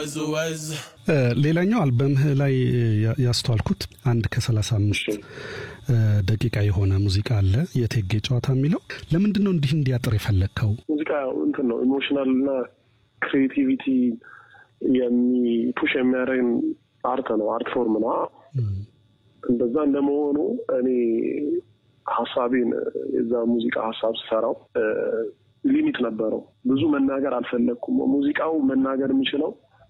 ወዝ ወዝ ሌላኛው አልበምህ ላይ ያስተዋልኩት አንድ ከሰላሳ አምስት ደቂቃ የሆነ ሙዚቃ አለ የቴጌ ጨዋታ የሚለው ለምንድን ነው እንዲህ እንዲያጥር የፈለግከው? ሙዚቃ እንትን ነው ኢሞሽናል እና ክሬቲቪቲ የሚፑሽ የሚያደርግ አርት ነው፣ አርት ፎርም ነው። እንደዛ እንደመሆኑ እኔ ሀሳቤን የዛ ሙዚቃ ሀሳብ ስሰራው ሊሚት ነበረው። ብዙ መናገር አልፈለግኩም። ሙዚቃው መናገር የሚችለው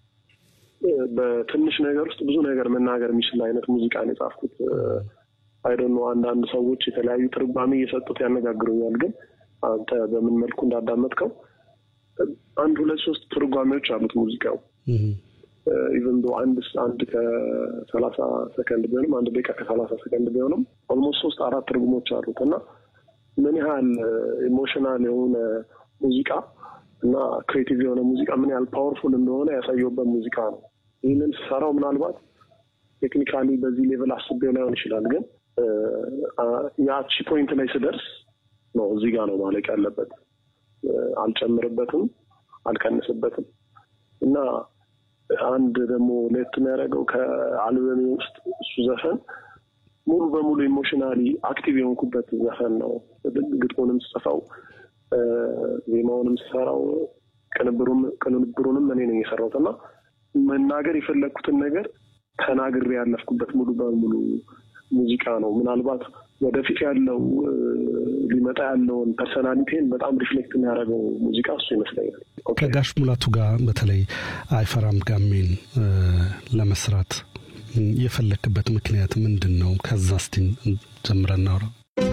በትንሽ ነገር ውስጥ ብዙ ነገር መናገር የሚችል አይነት ሙዚቃ ነው የጻፍኩት። አይደኖ አንዳንድ ሰዎች የተለያዩ ትርጓሜ እየሰጡት ያነጋግሩኛል። ግን አንተ በምን መልኩ እንዳዳመጥከው አንድ ሁለት ሶስት ትርጓሜዎች አሉት ሙዚቃው ኢቨን ዶ አንድ አንድ ከሰላሳ ሰከንድ ቢሆንም አንድ ደቂቃ ከሰላሳ ሰከንድ ቢሆንም ኦልሞስት ሶስት አራት ትርጉሞች አሉት እና ምን ያህል ኢሞሽናል የሆነ ሙዚቃ እና ክሬቲቭ የሆነ ሙዚቃ ምን ያህል ፓወርፉል እንደሆነ ያሳየውበት ሙዚቃ ነው። ይህንን ስሰራው ምናልባት ቴክኒካሊ በዚህ ሌቭል አስቤው ላይሆን ይችላል፣ ግን ያቺ ፖይንት ላይ ስደርስ ነው እዚህ ጋር ነው ማለቅ ያለበት። አልጨምርበትም፣ አልቀንስበትም እና አንድ ደግሞ ለየት የሚያደርገው ከአልበሜ ውስጥ እሱ ዘፈን ሙሉ በሙሉ ኢሞሽናሊ አክቲቭ የሆንኩበት ዘፈን ነው። ግጥሙንም ስጽፈው ዜማውንም ስሰራው ቅንብሩም ቅንብሩንም እኔ ነኝ የሰራሁት እና መናገር የፈለግኩትን ነገር ተናግሬ ያለፍኩበት ሙሉ በሙሉ ሙዚቃ ነው። ምናልባት ወደፊት ያለው ሊመጣ ያለውን ፐርሰናሊቲን በጣም ሪፍሌክት የሚያደርገው ሙዚቃ እሱ ይመስለኛል። ከጋሽ ሙላቱ ጋር በተለይ አይፈራም ጋሜን ለመስራት የፈለክበት ምክንያት ምንድን ነው? ከዛ እስቲ ጀምረን እናውራ።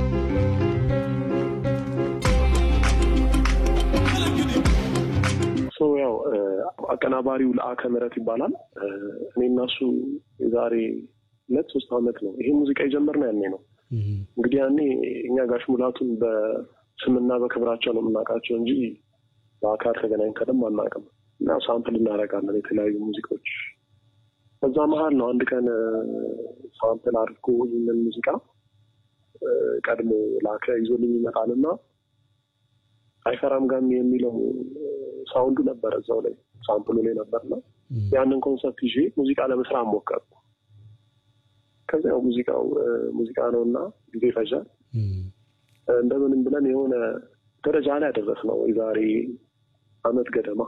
ያው አቀናባሪው ለአከ ምህረት ይባላል። እኔ እና እሱ የዛሬ ሁለት ሶስት ዓመት ነው ይሄ ሙዚቃ የጀመርነው ያኔ ነው። እንግዲህ ያኔ እኛ ጋሽ ሙላቱን በስምና በክብራቸው ነው የምናውቃቸው እንጂ በአካል ተገናኝተንም አናውቅም እና ሳምፕል እናደርጋለን የተለያዩ ሙዚቃዎች በዛ መሀል ነው አንድ ቀን ሳምፕል አድርጎ ይህንን ሙዚቃ ቀድሞ ላከ ይዞልኝ ይመጣል እና አይፈራም ጋሚ የሚለው ሳውንዱ ነበረ እዛው ላይ ሳምፕሉ ላይ ነበርና ያንን ኮንሰፕት ይዤ ሙዚቃ ለመስራት ሞከርኩ። ከዚያው ሙዚቃው ሙዚቃ ነው እና ጊዜ ይፈጃል። እንደምንም ብለን የሆነ ደረጃ ላይ ያደረስ ነው የዛሬ አመት ገደማ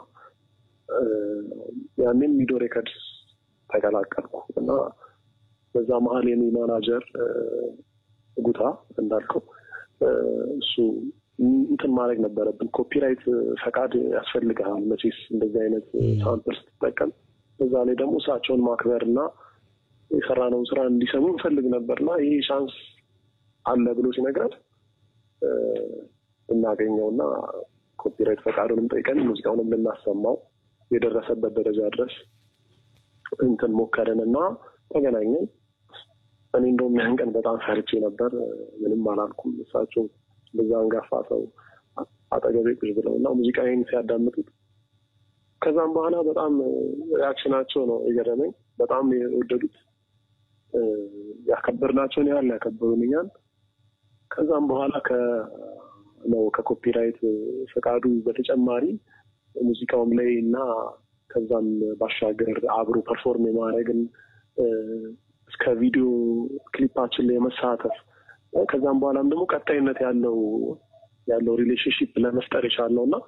ያኔም ሚዶ ሬከርድስ ተቀላቀልኩ እና በዛ መሀል የኔ ማናጀር ጉታ እንዳልከው እሱ እንትን ማድረግ ነበረብን። ኮፒራይት ፈቃድ ያስፈልግሃል መቼስ እንደዚህ አይነት ሳምፕል ስትጠቀም። በዛ ላይ ደግሞ እሳቸውን ማክበር እና የሰራነውን ስራ እንዲሰሙ እንፈልግ ነበር እና ይህ ቻንስ አለ ብሎ ሲነግረን እናገኘው እና ኮፒራይት ፈቃዱንም ጠይቀን ሙዚቃውንም ልናሰማው የደረሰበት ደረጃ ድረስ እንትን ሞከርን እና ተገናኘን። እኔ እንደውም ያን ቀን በጣም ፈርቼ ነበር። ምንም አላልኩም። እሳቸው በዛ አንጋፋ ሰው አጠገቤ ቁጭ ብለው እና ሙዚቃዬን ሲያዳምጡት ከዛም በኋላ በጣም ሪያክሽናቸው ነው የገረመኝ። በጣም የወደዱት ያከበርናቸውን ያህል ያከበሩንኛል። ከዛም በኋላ ነው ከኮፒራይት ፈቃዱ በተጨማሪ ሙዚቃውም ላይ እና ከዛም ባሻገር አብሮ ፐርፎርም የማድረግን እስከ ቪዲዮ ክሊፓችን ላይ የመሳተፍ ከዛም በኋላም ደግሞ ቀጣይነት ያለው ያለው ሪሌሽንሽፕ ለመፍጠር የቻልነው እና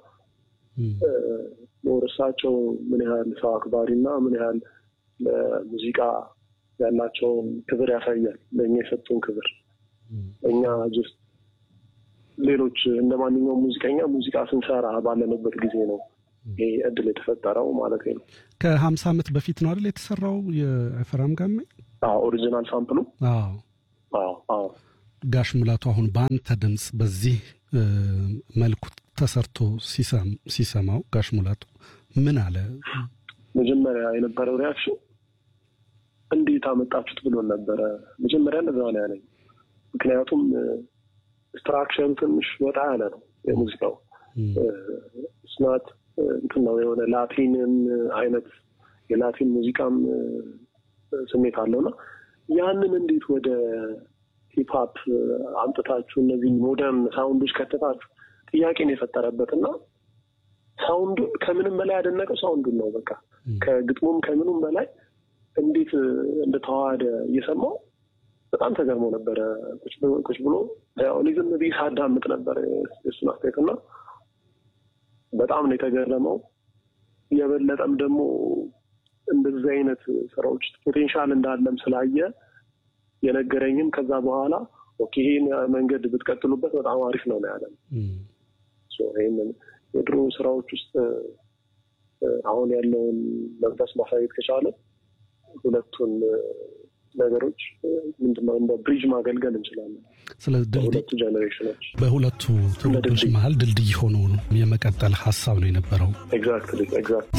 እሳቸው ምን ያህል ሰው አክባሪ እና ምን ያህል ለሙዚቃ ያላቸውን ክብር ያሳያል። ለእኛ የሰጡን ክብር እኛ ጅስት ሌሎች እንደ ማንኛውም ሙዚቀኛ ሙዚቃ ስንሰራ ባለንበት ጊዜ ነው ይሄ እድል የተፈጠረው ማለት ነው። ከሀምሳ ዓመት በፊት ነው አይደል የተሰራው የአይፈራም ጋሜ? ኦሪጂናል ሳምፕሉ። አዎ ጋሽ ሙላቱ አሁን በአንተ ድምፅ በዚህ መልኩ ተሰርቶ ሲሰማው ጋሽ ሙላቱ ምን አለ? መጀመሪያ የነበረው ሪያክሽን እንዴት አመጣችሁት ብሎን ነበረ። መጀመሪያ እንደዛ ነው ያለኝ። ምክንያቱም ስትራክቸሩ ትንሽ ወጣ ያለ ነው የሙዚቃው ስናት እንትን ነው የሆነ ላቲንን አይነት የላቲን ሙዚቃም ስሜት አለው እና ያንን እንዴት ወደ ሂፕሀፕ አምጥታችሁ እነዚህ ሞደርን ሳውንዶች ከተታችሁ ጥያቄን የፈጠረበት እና ሳውንዱን ከምንም በላይ ያደነቀው ሳውንዱን ነው። በቃ ከግጥሙም ከምኑም በላይ እንዴት እንደተዋሃደ እየሰማው በጣም ተገርሞ ነበረ። ቁጭ ብሎ ያው እኔ ዝም ብዬ ሳዳምጥ ነበር የእሱን አስተያየት እና በጣም ነው የተገረመው። የበለጠም ደግሞ እንደዚህ አይነት ስራዎች ፖቴንሻል እንዳለም ስላየ የነገረኝም ከዛ በኋላ ኦኬ ይሄን መንገድ ብትቀጥሉበት በጣም አሪፍ ነው ነው ያለን። ይህንን የድሮ ስራዎች ውስጥ አሁን ያለውን መንፈስ ማሳየት ከቻለ ሁለቱን ነገሮች ምንድነው እንደ ብሪጅ ማገልገል እንችላለን። ስለዚህ በሁለቱ ጀኔሬሽኖች በሁለቱ ትውልዶች መሀል ድልድይ ሆኖ የመቀጠል ሀሳብ ነው የነበረው። ኤግዛክትሊ ኤግዛክት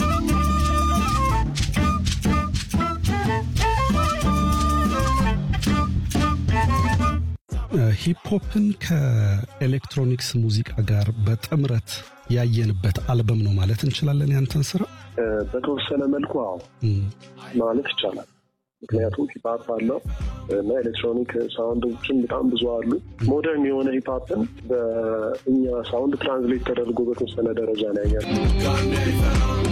ሂፕሆፕን ከኤሌክትሮኒክስ ሙዚቃ ጋር በጥምረት ያየንበት አልበም ነው ማለት እንችላለን። ያንተን ስራ በተወሰነ መልኩ አዎ ማለት ይቻላል። ምክንያቱም ሂፓፕ አለው እና ኤሌክትሮኒክ ሳውንዶችን በጣም ብዙ አሉ። ሞደርን የሆነ ሂፓፕን በእኛ ሳውንድ ትራንስሌት ተደርጎ በተወሰነ ደረጃ ላይ ያለ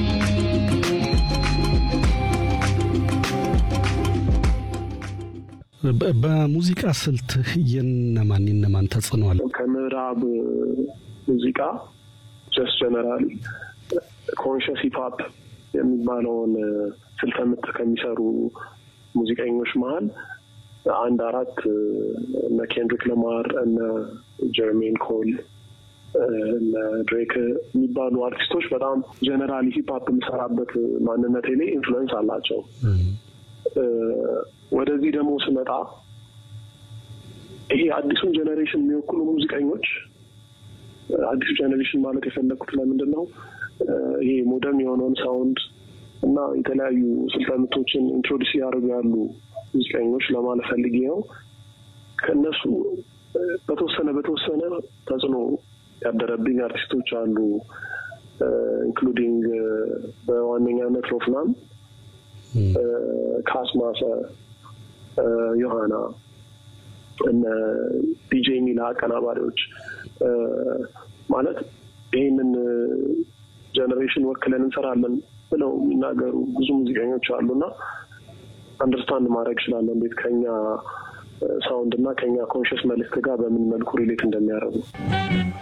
በሙዚቃ ስልትህ የነማን የነማን ተጽዕኖ አለ? ከምዕራብ ሙዚቃ ጀስት ጀነራሊ ኮንሽስ ሂፓፕ የሚባለውን ስልተ ምት ከሚሰሩ ሙዚቀኞች መሀል አንድ አራት እነ ኬንድሪክ ለማር እነ ጀርሜን ኮል እነ ድሬክ የሚባሉ አርቲስቶች በጣም ጀነራሊ ሂፕሀፕ የምሰራበት ማንነቴ ላይ ኢንፍሉዌንስ አላቸው። ወደዚህ ደግሞ ስመጣ ይሄ አዲሱን ጀኔሬሽን የሚወክሉ ሙዚቀኞች አዲሱ ጀኔሬሽን ማለት የፈለግኩት ለምንድን ነው ይሄ ሞደርን የሆነውን ሳውንድ እና የተለያዩ ስልተ ምቶችን ኢንትሮዲስ እያደረጉ ያሉ ሙዚቀኞች ለማለት ፈልጌ ነው። ከእነሱ በተወሰነ በተወሰነ ተጽዕኖ ያደረብኝ አርቲስቶች አሉ። ኢንክሉዲንግ በዋነኛነት ሮፍናም፣ ካስማሰ፣ ዮሐና እነ ዲጄ ሚላ አቀናባሪዎች ማለት ይህንን ጀኔሬሽን ወክለን እንሰራለን ብለው የሚናገሩ ብዙ ሙዚቀኞች አሉና አንደርስታንድ ማድረግ እችላለሁ እንዴት ከኛ ሳውንድ እና ከኛ ኮንሽስ መልእክት ጋር በምን መልኩ ሪሌት እንደሚያደርጉ